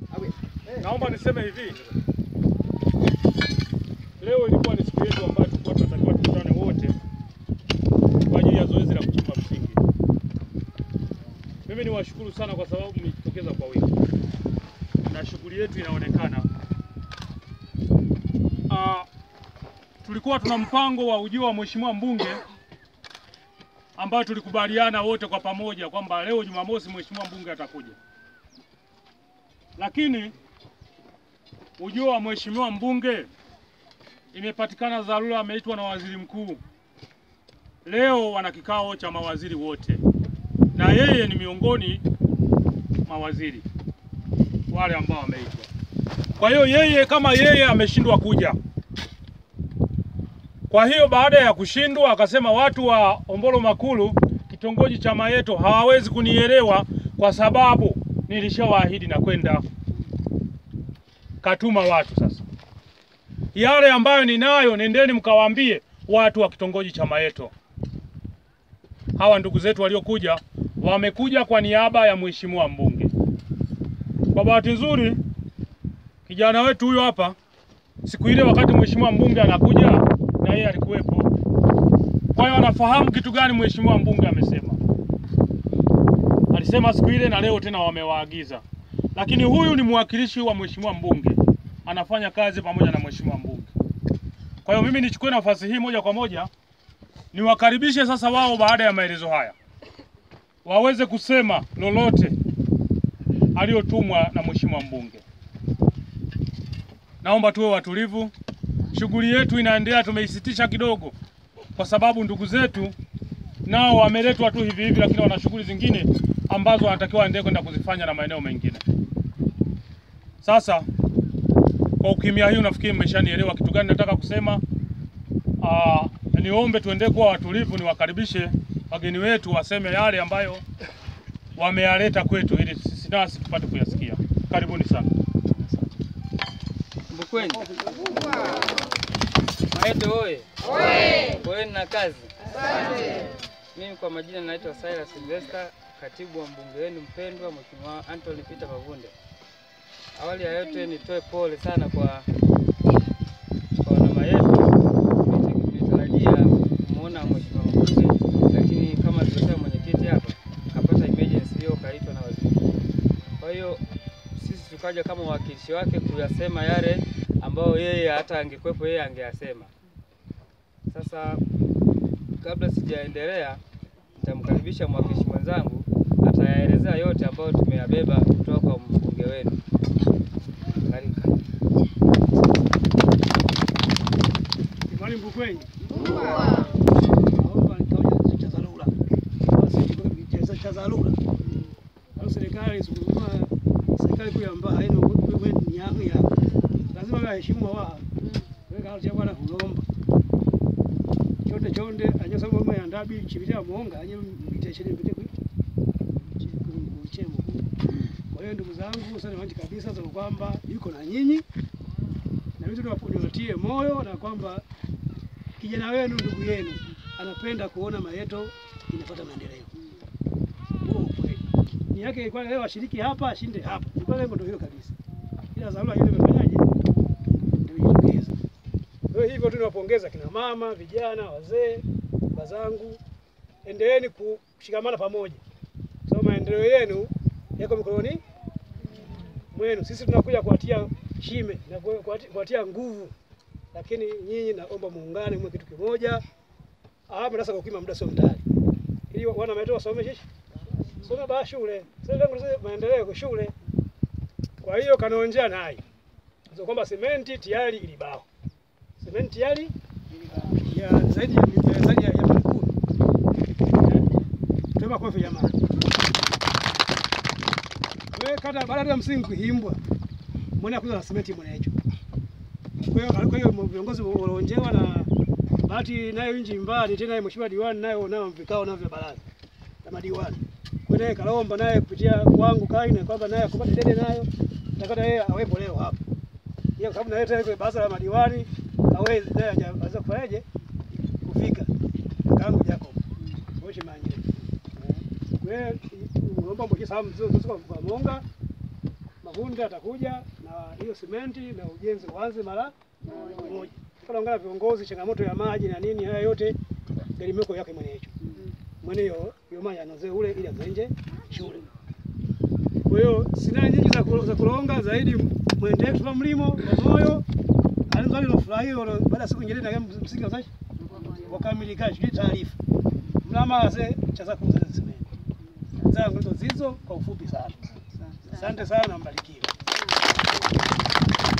Naomba niseme hivi, leo ilikuwa ni siku yetu ambayo tulikuwa tunatakiwa tukutane wote kwa ajili ya zoezi la kuchimba msingi. Mimi niwashukuru sana kwa sababu mmejitokeza kwa wingi na shughuli yetu inaonekana. Ah, tulikuwa tuna mpango wa ujio wa mheshimiwa mbunge ambayo tulikubaliana wote kwa pamoja kwamba leo Jumamosi mheshimiwa mbunge atakuja, lakini ujio wa mheshimiwa mbunge imepatikana dharura, ameitwa na waziri mkuu. Leo wana kikao cha mawaziri wote, na yeye ni miongoni mawaziri wale ambao wameitwa. Kwa hiyo yeye kama yeye ameshindwa kuja, kwa hiyo baada ya kushindwa akasema watu wa Ombolo Makulu kitongoji cha Mayeto hawawezi kunielewa kwa sababu nilishawaahidi na kwenda katuma watu sasa. Yale ambayo ninayo nendeni mkawaambie watu wa kitongoji cha Mayeto. Hawa ndugu zetu waliokuja wamekuja kwa niaba ya mheshimiwa mbunge. Kwa bahati nzuri kijana wetu huyo hapa siku ile wakati mheshimiwa mbunge anakuja na yeye alikuwepo. Kwa hiyo anafahamu kitu gani mheshimiwa mbunge amesema. Alisema siku ile na leo tena wamewaagiza. Lakini huyu ni mwakilishi wa mheshimiwa mbunge, anafanya kazi pamoja na mheshimiwa mbunge. Kwa hiyo mimi nichukue nafasi hii moja kwa moja niwakaribishe sasa wao, baada ya maelezo haya waweze kusema lolote aliyotumwa na mheshimiwa mbunge. Naomba tuwe watulivu. Shughuli yetu inaendelea, tumeisitisha kidogo kwa sababu ndugu zetu nao wameletwa tu hivi hivi, lakini wana shughuli zingine ambazo wanatakiwa waendelee kwenda kuzifanya na maeneo mengine. Sasa kwa ukimya hii, nafikiri mmeshanielewa kitu gani nataka kusema. Aa, niombe tuendelee kuwa watulivu, niwakaribishe wageni wetu waseme yale ambayo wameyaleta kwetu, ili sisi nasi tupate kuyasikia. Karibuni sana. Mbukweni. Mayeto oye! Poeni na kazi. Mimi kwa majina naitwa Silas Sylvester, katibu wa mbunge wenu mpendwa Mheshimiwa Anthony Peter Mavunde. Awali ya yote nitoe pole sana kwa kwa wana Mayeto. Nimetarajia kumuona Mheshimiwa mbunge, lakini kama alivyosema mwenyekiti hapa, kapata emergency hiyo kaitwa na waziri mkuu. Kwa hiyo sisi tukaja kama wawakilishi wake kuyasema yale ambayo yeye hata angekuwepo yeye angeyasema. Sasa kabla sijaendelea, nitamkaribisha mwakilishi mwenzangu atayaelezea yote ambayo tumeyabeba kutoka kwa mbunge wenu. Karibu. Mwalimu Mbukweni. naomba nikaoja cha dharura. Basi cha dharura. Au serikali sukuma serikali kuu ambayo haina wewe ni yangu ya. Lazima waheshimu wa. Weka hapo bwana kulomba. Chonde chonde anya sababu mama ya ndabi chibitia muonga anya mbitesheni mbite kwa chemo. Kwa hiyo ndugu zangu sana wanji kabisa za kwamba yuko na nyinyi na mimi niwatie moyo na kwamba kijana wenu ndugu yenu anapenda kuona Mayeto inapata maendeleo. Huo ukweli. Ni yake ilikuwa leo ashiriki hapa ashinde hapa. Ilikuwa lengo ndio hilo kabisa. Ila dharura hiyo imefanyaje? Ndio ilitokeza. Kwa hiyo hivyo tu niwapongeza kina mama, vijana, wazee, wazangu. Endeleeni kushikamana pamoja. Kwa sababu maendeleo yenu yako mikononi mwenu. Sisi tunakuja kuwatia shime na kuwatia- kuwatia nguvu lakini nyinyi naomba muungane mwe kitu kimoja. Hapa sasa kwa kima muda sio mtali. Ili wana Mayeto wasome shishi. Soma ba shule. Sasa lengo sasa maendeleo kwa shule. Kwa hiyo kanaonjea nayo. Sio kwamba sementi tayari ilibao. Sementi tayari ya zaidi ya ya zaidi ya ya milioni kumi. Eh? Tuema kwa jamani. Wewe kata baada ya msingi kuhimbwa. Mbona kuza na sementi mbona hicho? Kwa hiyo kwa hiyo viongozi walionjewa na bahati nayo nji mbali tena mheshimiwa diwani nayo nao vikao navyo vya baraza na madiwani. Kwa naye kalomba naye kupitia kwangu kai na kwamba naye akupata dede nayo nitakata yeye awepo leo hapa. Yeye kwa sababu naye tena kwa baraza la madiwani hawezi naye hajaweza kufanyaje kufika. Kangu Jacob. Moshi manje. Kwa hiyo naomba mboje sababu mzee kwa Monga Mavunde atakuja na hiyo simenti na ujenzi uanze mara moja. Tunaongea viongozi, changamoto ya maji na nini, haya yote galimeko yake mwenye hicho mwene yo yomanya anoze ule ili azenje shule. Kwa hiyo sina nyingi za, ku- za kulonga zaidi, mwende tupa mlimo wa moyo alizali no furahi olo baada ya siku nyingine na msingi wa sashi wakamilika shule taarifa mlama ase chaza kuuza semeni zangu ndo zizo kwa ufupi sana. Asante sana, mbarikiwe.